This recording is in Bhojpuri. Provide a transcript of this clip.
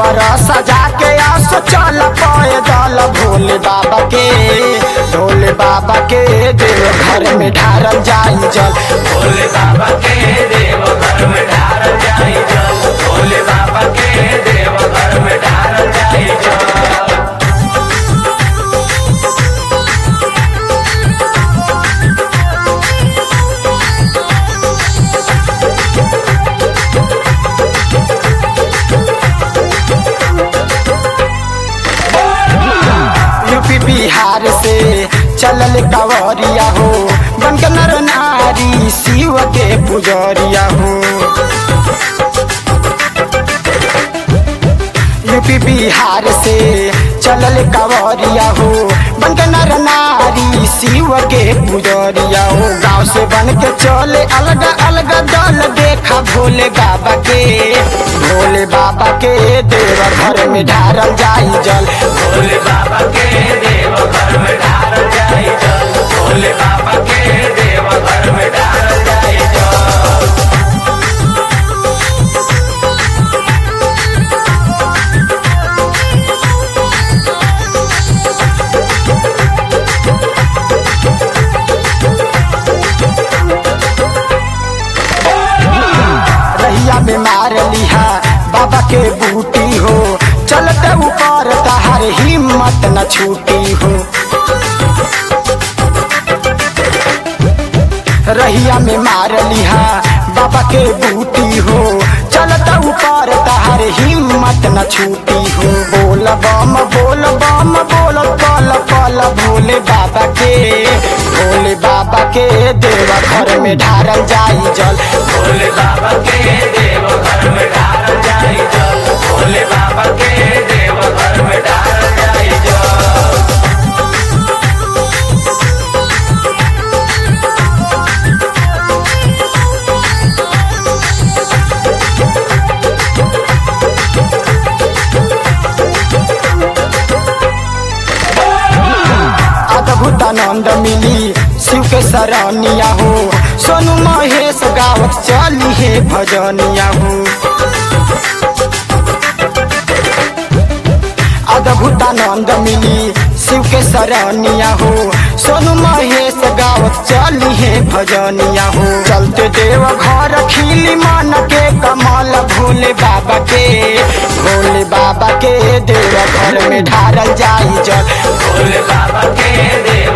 कांवर सजा के आस चल पैदल भोले बाबा के भोले बाबा के देव घर में ढारल जाई जल भोले बाबा के देव घर में ढार जाई जल भोले बाबा के देव घर में ढार जाई जल यूपी बिहार से चलल कंवरिया हो बन के नर नारी शिव के पुजरिया हो यूपी बिहार से चलल कंवरिया हो बन के नर नारी शिव के पुजरिया हो गाँव से बन के चले अलग अलग दल देखा भोले बाबा के भोले बाबा के देव घर में ढारल जाई जल भोले बाबा के देव घर में ढार जाई जल भोले बाबा के देव घर में ढार जाई जल रहिया में मार लिहा बाबा के बूटी हो चलते ऊपर तहार हिम्मत न छूटी हो रहिया में मार लिहा बाबा के बूटी हो चलते ऊपर तहार हिम्मत न छूटी हो बोल बम बोल बम बोल पल पल भोले बाबा के भोले बाबा के देवा घर में ढारल जाई जल भोले बाबा के देव घर में ढार जाई जल भोले बाबा के देव घर में ढार जाई जल अद्भुत आनंद मिली शिव के सरनिया हो सोनू महेश गावत चली है भजनिया हो अद्भुत आनंद मिली शिव के सरनिया हो सोनू महेश गावत चली है भजनिया हो चलते देव घर खिली मन के कमल भोले बाबा के भोले बाबा के देव घर में ढारल जाई जल भोले बाबा के देव